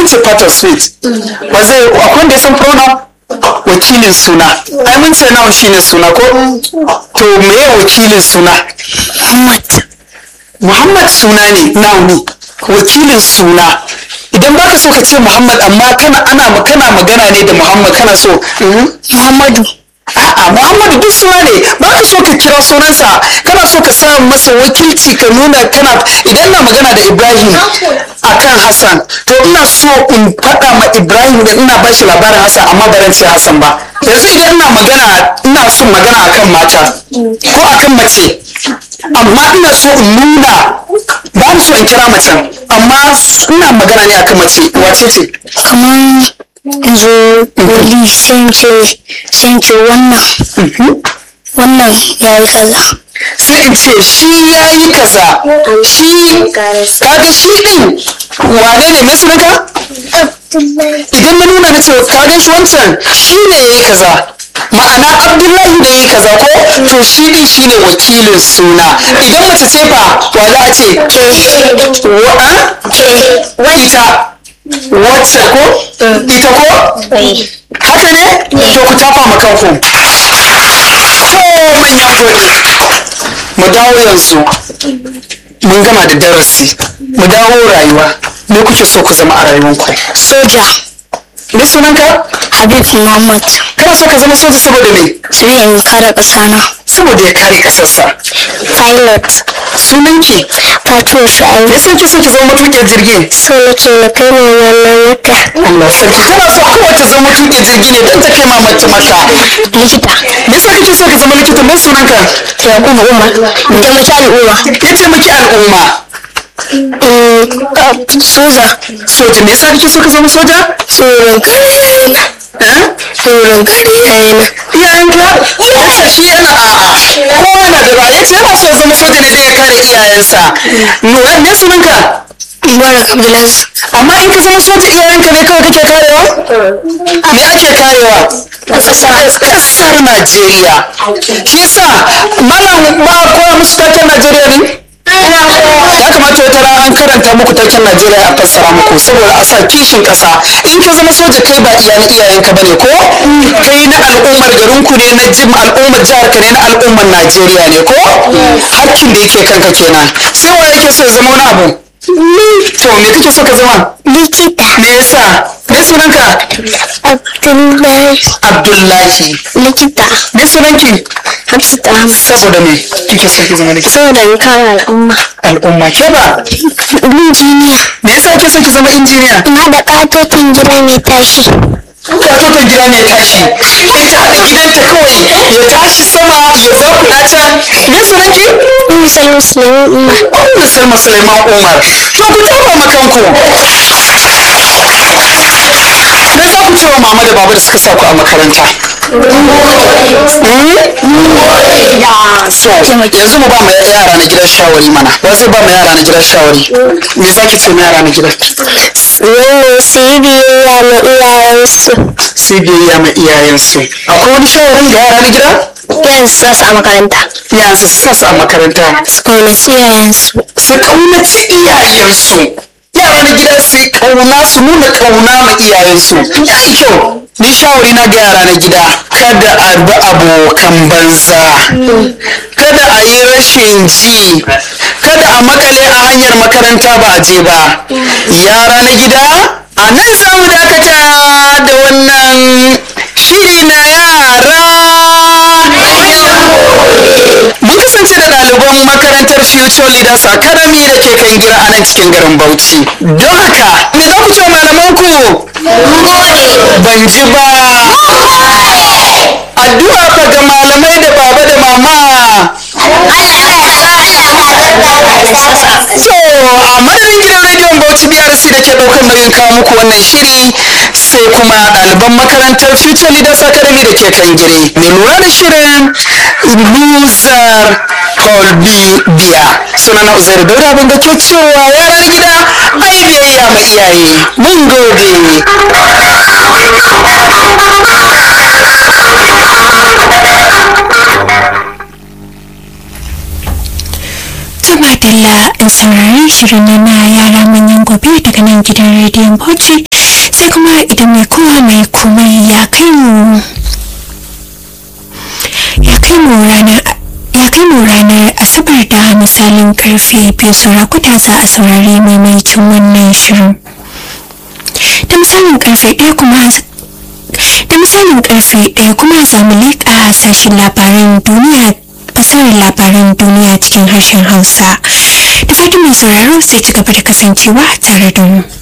ce part of speech ba zai akwai wanda ya san pronoun wakilin suna ai mun ce nawa shine suna ko to meye wakilin suna Muhammad. Muhammad suna ne nauni wakilin suna idan baka so ka ce Muhammad amma kana ana kana magana ne da Muhammad kana so mhm. Muhammadu. A'a Muhammadu duk suna ne ba ka so ka kira sunansa kana so ka sa masa wakilci ka nuna kana idan na magana da Ibrahim akan Hassan to ina so in faɗa ma Ibrahim da ina ba shi labarin Hassan amma ba ran ce Hassan ba yanzu idan ina magana ina son magana akan mata ko akan mace amma ina so in nuna ba ni so in kira macen amma ina magana ne akan mace wace ce Kamar yanzu wali sai ce sai ce wannan wannan ya yi kaza. sai in ce shi ya yi kaza shi kaga shi din wane ne mai sunanka idan na nuna na ce kaga shi wancan shi ne ya yi kaza ma'ana abdullahi ne ya yi kaza ko to shi din shi ne wakilin suna idan mace ce fa wa za a ce wa ita wacce ko ita ko haka ne to ku tafa ma kanku to manyan gode mu dawo yanzu mun gama da darasi mu dawo rayuwa me kuke so ku zama a rayuwanku Soja. me sunanka Habib Muhammad. kana so ka zama soja saboda me Sai in kare ƙasana. saboda ya kare kasarsa Pilot. sunanki Fatou me Shu'aibu. yasa kike so ki zama matuƙin jirgi So nake na kai mu wannan wata. Allah sarki kana so kowace zama matuƙin jirgi ne don ta kai mamaki maka Likita. me yasa kike so ka zama likita me sunanka Yakubu Umar. Taimaki al'umma. ya taimaki al'umma Soja. soja me yasa kike so ka zama soja Tsoron kare yana. eh Tsoron kare yana. iyayenka ya shi yana a'a kowa yana da ra'ayi ce yana so ya zama soja ne don ya kare iyayensa nura me sunanka Mubarak Abdulaziz. amma in ka zama soja iyayenka ne kawai kake karewa me ake karewa kasar najeriya shi yasa malam ba a koya musu taken najeriya ne ya kamata wata rana an karanta muku taken najeriya a fassara muku saboda a sa kishin kasa in ka zama soja kai ba iyayen iyayenka bane ko kai na al'ummar garinku ne na jim al'ummar jihar ka ne na al'ummar najeriya ne ko hakkin da yake kanka kenan sai wa yake so ya zama wani abu to me kake so ka zama Likita. me yasa me sunanka Abdullahi. abdullahi Likita. me sunanki Hafsat Ahmad. saboda me kike so ki zama likita Saboda in kare al'umma. al'umma ke ba Injiniya. me yasa kike so ki zama injiniya In haɗa ƙatotin gida mai tashi. katoton gida ne tashi ita haɗa gidanta kawai ya tashi sama ya zakuɗa can me sunanki Misal Musulmi Umar. Ummu Salma Suleiman Umar to ku tafa makanku me za ku ce wa mama da baba da suka sa ku a makaranta so yanzu mu ba mu yara na gidan shawari mana ba zai ba mu yara na gidan shawari me za ki ce ma yara na gidan Wannan su yi biyayya ma iyayensu. sai biyayya ma iyayensu akwai wani shawarin ga yara na gida Yanzu sa su a makaranta. yanzu su sa su a makaranta Su kaunaci iyayensu. su kaunaci iyayensu yara na gida su yi kauna su nuna kauna ma iyayensu ya yi kyau ni shawari na ga yara na gida kada a bi abokan banza kada a yi rashin ji kada a makale a hanyar makaranta ba a je ba yara na gida a nan za mu dakata da wannan shiri na yara mun kasance da ɗaliban makarantar future leaders academy da ke kan gira a nan cikin garin bauchi don haka me za ku ce wa malamanku ban ji ba addu'a fa ga malamai da baba da mama so a madadin gidan rediyon bauchi brc da ke ɗaukar nauyin kawo muku wannan shiri sai kuma ɗaliban makarantar future leaders academy da ke kan gire mai lura da shirin luzar kolbi biya suna na uzairu daura abin da ke cewa yaran gida ai biyayya ma iyaye mun gode Tuba Dalla in saurari shirin na yara manyan gobe daga nan gidan rediyon Bauchi sai kuma idan mai kowa mai komai ya kai mu ya kai mu ranar ya kai mu ranar asabar da misalin karfe biyu saura kwata za a saurari maimakin wannan shirin da misalin karfe ɗaya kuma da misalin karfe ɗaya kuma za mu leƙa sashen labaran duniya fasarar labaran duniya cikin harshen hausa da fatan mai sauraro zai ci gaba da kasancewa tare da mu